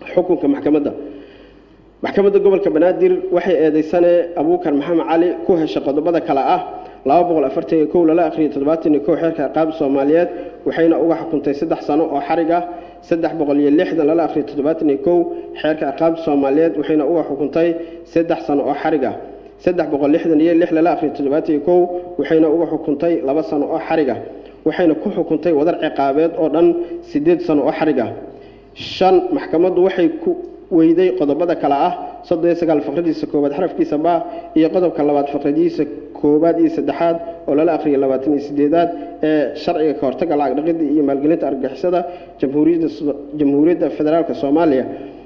xukunka maxkamadda maxkamadda gobolka banaadir waxay eedeysane abuukar maxamed cali ku heshay qodobada kale ah laba boqol afartan iyo kow lala akhriyay toddobaatan iyo kow xeerka ciqaabta soomaaliyeed waxayna uga xukuntay saddex sano oo xarig ah saddex boqol iyo lixdan lala akhriyay toddobaatan iyo kow xeerka ciqaabta soomaaliyeed waxayna uga xukuntay saddex sano oo xarig ah saddex boqol lixdan iyo lix lala akhriyay toddobaatan iyo kow waxayna uga xukuntay laba sano oo xarig ah waxayna ku xukuntay wadar ciqaabeed oo dhan siddeed sano oo xarig ah shan maxkamaddu waxay ku weyday qodobada kale ah soddon iyo sagaal faqradiisa koowaad xarafkiisa baa iyo qodobka labaad faqradiisa koowaad iyo saddexaad oo lala akhriyay labaatan iyo sideedaad ee sharciga ka hortagga lacag dhaqidda iyo maalgelinta argagixisada jamhuuriyadda jamhuuriyadda federaalk soomaaliya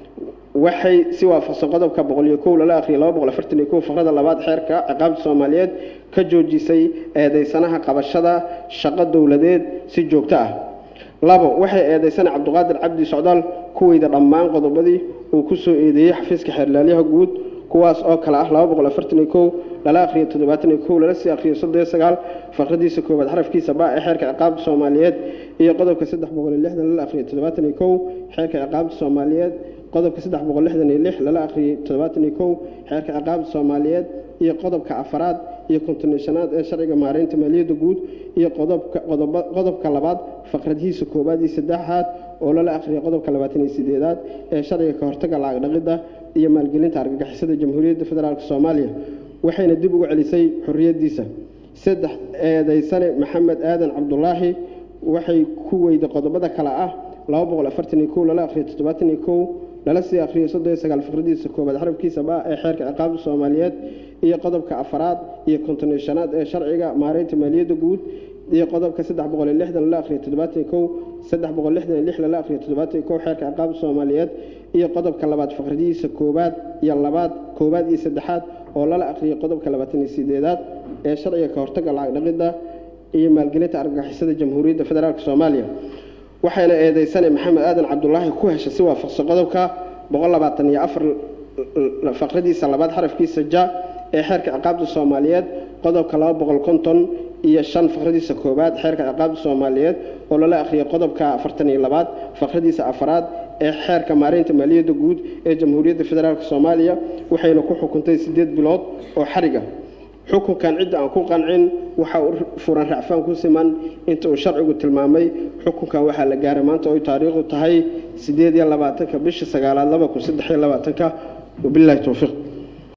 waxay si waafaqsan qodobka boqol iyo kow lala akhriyay laba boqol afartan iyo kow faqrada labaad xeerka ciqaabta soomaaliyeed ka joojisay eedeysanaha qabashada shaqo dowladeed si joogto ah labo waxay eedeysana cabdiqaadir cabdi socdaal kuweyda dhammaan qodobadii uu ku soo eedeeyey xafiiska xeerlaalyaha guud kuwaas oo kale ah laba boqol afartan iyo kow lala akhriyo toddobaatan iyo kow lala sii akhriyo soddon iyo sagaal faqradiisa koowaad xarafkiisa baa ee xeerka ciqaabta soomaaliyeed iyo qodobka saddex boqol iyo lixdan lala akhriyo toddobaatan iyo kow xeerka ciqaabta soomaaliyeed qodobka saddex boqol lixdan iyo lix lala akhriyey toddobaatan iyo kow xeerka ciqaabta soomaaliyeed iyo qodobka afaraad iyo kontoneshanaad ee sharciga maareynta maaliyadda guud iyo qodobka qodoba- qodobka labaad faqradihiisa koowaad iyo saddexaad oo lala akhriyay qodobka labaatan iyo sideedaad ee sharciga ka hortagga lacag dhaqidda iyo maalgelinta argagixisada jamhuuriyadda federaalk soomaaliya waxayna dib ugu celisay xorriyaddiisa saddex eedeysane maxamed aadan cabdulaahi waxay ku weyday qodobada kale ah laba boqol afartan iyo kow lala akhriyo toddobaatan iyo kow lala sii akhriyo soddon iyo sagaal faqradiisa koowaad xarabkiisa baa ee xeerka ciqaabta soomaaliyeed iyo qodobka afaraad iyo konton shanaad ee sharciga maareynta maaliyadda guud iyo qodobka saddex boqol iyo lixdan lala akhriyo toddobaatan iyo kow saddex boqol lixdan iyo lix lala akhriyo toddobaatan iyo kow xeerka ciqaabta soomaaliyeed iyo qodobka labaad faqradihiisa koowaad iyo labaad koowaad iyo saddexaad oo lala akhriyay qodobka labaatan iyo sideedaad ee sharciga ka hortagga lacag dhaqidda iyo maalgelinta argagixisada jamhuuriyadda federaalk soomaaliya waxayna eedeysane maxamed aadan cabdulaahi ku heshay si waafaqsan qodobka boqol labaatan iyo afar faqradiisa labaad xarafkiisa ja ee xeerka ciqaabta soomaaliyeed qodobka laba boqol konton iyo shan faqradiisa koowaad xeerka ciqaabta soomaaliyeed oo lala akhriyay qodobka afartan iyo labaad faqradiisa afaraad ee xeerka maareynta maaliyadda guud ee jamhuuriyadda federaalk soomaaliya waxayna ku xukuntay siddeed bilood oo xariga xukunkan cidda aan ku qancin waxa uu furan racfaan ku siman inta uu sharcigu tilmaamay xukunkan waxaa la gaaray maanta oy taariikhdu tahay siddeed iyo labaatanka bisha sagaalaad laba kun saddex iyo labaatanka wabilaahi towfiiq